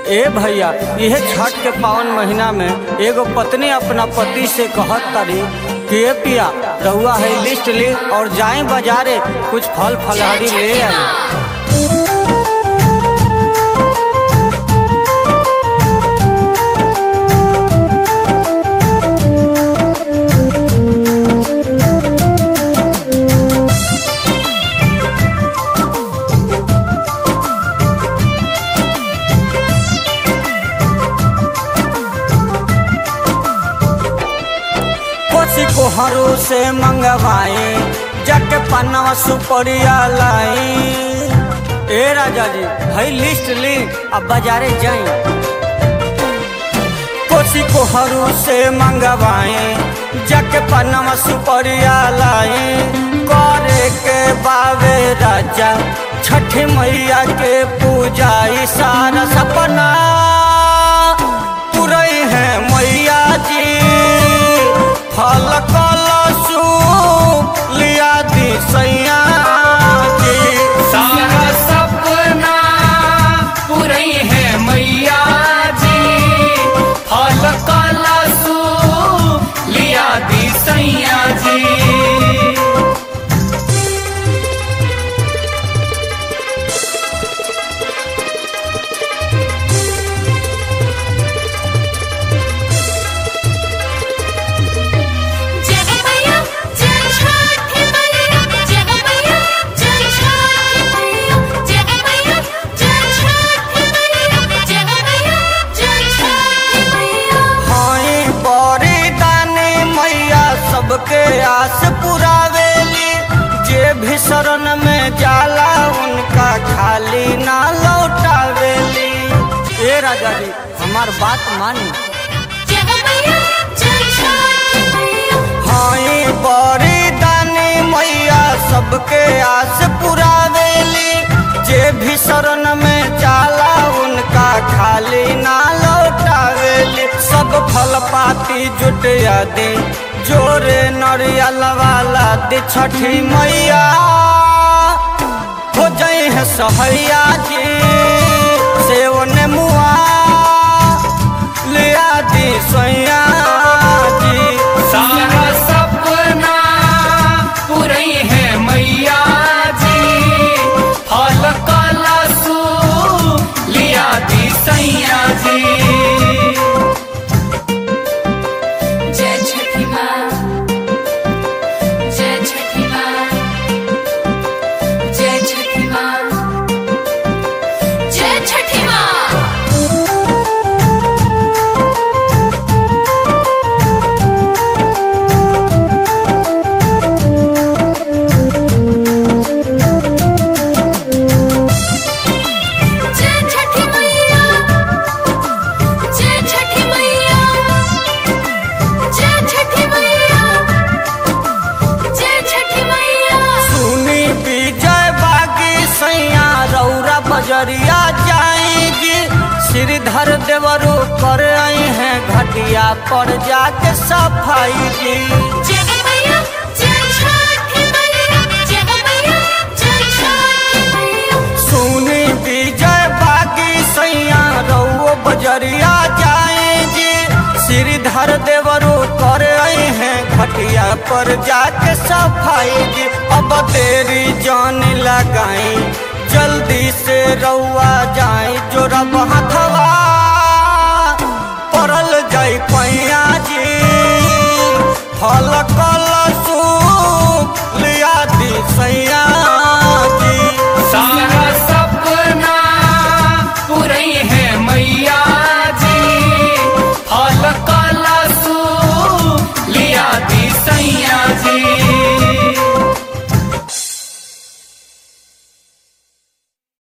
ए भैया यह छठ के पावन महीना में एगो पत्नी अपना पति से कहत तारी कि ए पिया रहुआ है लिस्ट ले और जाए बाजारे कुछ फल फलहारी ले आए कोसी कोहरू से मंगवाए जग पन्नवा सुपरिया लाई ए राजा जी भाई लिस्ट ली अब बाजारे जाए कोसी कोहरू से मंगवाए जग पन्नवा सुपरिया लाई करे के बावे राजा छठ मैया के पूजा ई सारा सपना पुरई है मैया जी फल कलसु लिया दी सैया जी सारा सपना पुरई है मैया जी फल कलसु लिया दी सैया जी जय मैया जय छठ मैया जय मैया जय छठ मैया जय मैया जय छठ मैया जय मैया जय छठ मैया हाई बड़ी दानी मैया सबके आस पुरावेली जे भी शरण में जाला उनका खाली ना लौटावेली ए राजा जी हमार बात मानी जय मैया जय छठ मैया हाई बड़ी दानी मैया सबके आस पुरावेली जे भी शरण में जाला उनका खाली ना लौटावेली सब फल पाती जुटिया दी जोरे नरियल वाला दी छठी मैया हो जाई है सहैया जी सेव ने मुआ लिया दी सैया जी सारा सपना पुरई है मैया जी फल कलसु लिया दी सैया जी जय छठी माँ जय छठी माँ जय छठी माँ जय छठी माँ जय छठी मैया जय छठी मैया जय छठी मैया जय छठी मैया सुनी विजय बागी सैया रौरा बजरिया जाएगी श्रीधर देवरू कर आई है घटिया पर जाके सफाई जी जय मैया जय छठी मैया जय मैया जय छठी मैया सुनी विजय बागी सैया रौ बजरिया जाएगी श्रीधर देवरू कर आई है घटिया पर जाके सफाई जी अब तेरी जान लगाई जल्दी से रउआ जाए जो रब हथवा पड़ल जाई पैया जी फल कल